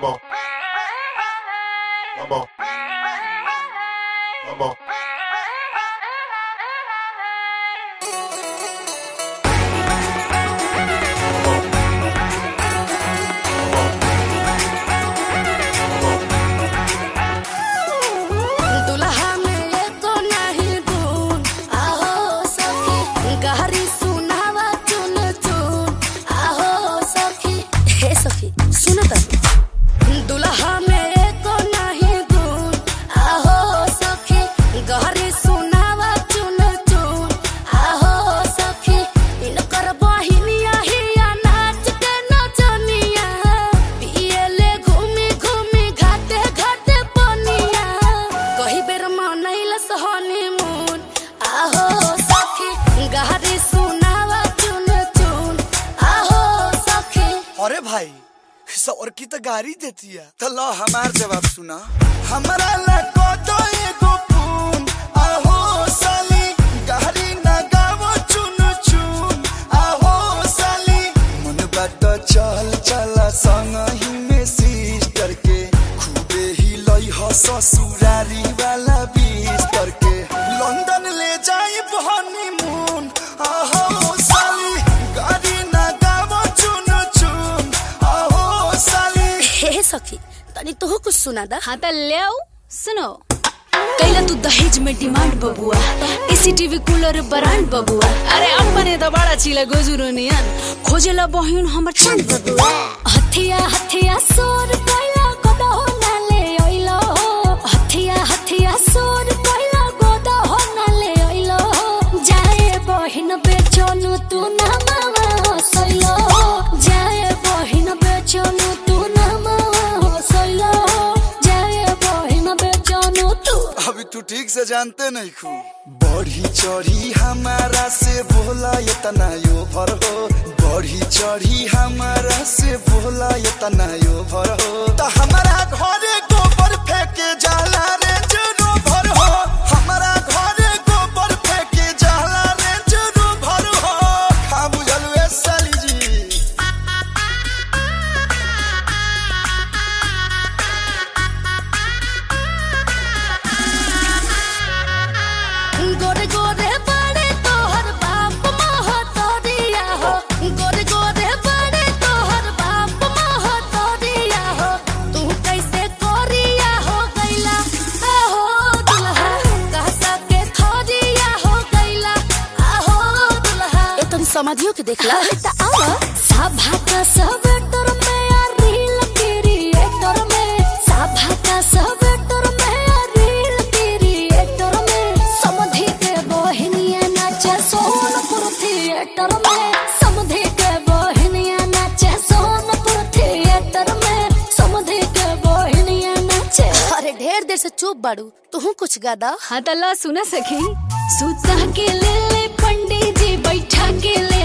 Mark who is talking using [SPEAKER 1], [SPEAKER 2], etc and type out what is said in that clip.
[SPEAKER 1] Vamos. Vamos. Vamos.
[SPEAKER 2] दुल्हा में एको नाही गुण आहो सखी गहरी सुनावा चुन चुन आहो सखी हे सखी सुन त दुल्हा में एको नाही गुण आहो सखी गहरी सुनावा चुन चुन आहो सखी इनकर बहिनिया हिया नाच के नचनिया पियले घूमी घूमी घाटे घाटे पनिया कही बेर मनैलस हनीमून आहो सखी गहरी सुनावा चुन चुन आहो सखी
[SPEAKER 3] अरे भाई सौर की तो गाड़ी देती है तो लो हमार जवाब सुना हमारा लको तो एगो खून आहो साली गाड़ी ना गावो चुन चुन आहो साली मन बात चल चला संग ही में सिस्टर के खूबे ही लई हो ससुरारी वाला बिस्तर के लंदन ले जाई हनीमून आहो साली गाड़ी ना गावो चुन चुन आहो साली
[SPEAKER 2] हे सखी तनी तोह कुछ सुना दा
[SPEAKER 4] हाँ त ल्याऊ सुनो कैला तू दहेज में डिमांड बबुआ एसी टीवी कूलर ब्रांड बबुआ अरे अपने त बड़ा चिला गोजुरो नियन खोजेला बहिन हमर चांद बबुआ
[SPEAKER 2] हथिया हथिया सोर कैला गोदा हो नाले ओइलो हथिया हथिया सोर कैला गोदा हो नाले ओइलो जाए बहिन बेचनु तू ना मावा हसैलो जाए बहिन बेचनु तू ना मावा हसैलो जाए बहिन बेचनु तू
[SPEAKER 3] अभी तू ठीक से जानते नहीं खू बढ़ी चढ़ी हमारा से बोला ये तना यो भर हो बढ़ी चढ़ी हमारा से बोला ये तना यो भर हो तो हमारा घरे गोबर फेंके जाला रे जनो भर हो हमारा घरे गोबर फेंके जाला रे जनो भर हो खा बुझल वे साली जी
[SPEAKER 2] गोरे गोरे बड़े तोहर बाप महतरिया हो गोरे गोरे बड़े तोहर बाप महतरिया हो तू कैसे कोरिया हो गैला आहो दुल्हा कहसा के थोरिया हो गैला आहो दुल्हा ए तुम समझियो के देखला त आओ सभा का सब तोर में आ रील क्रिएटर में सभा का सब तोर में आ रील क्रिएटर में समधि के बहनिया नाचे सोनपुर थिएटर में समधि के बहनिया नाचे सोनपुर थिएटर में समधि के बहनिया नाचे अरे ढेर देर से चुप बाड़ू तू कुछ गादा
[SPEAKER 4] हाँ त ल सुन सखी सुता के ले ले पंडित जी बैठा के ले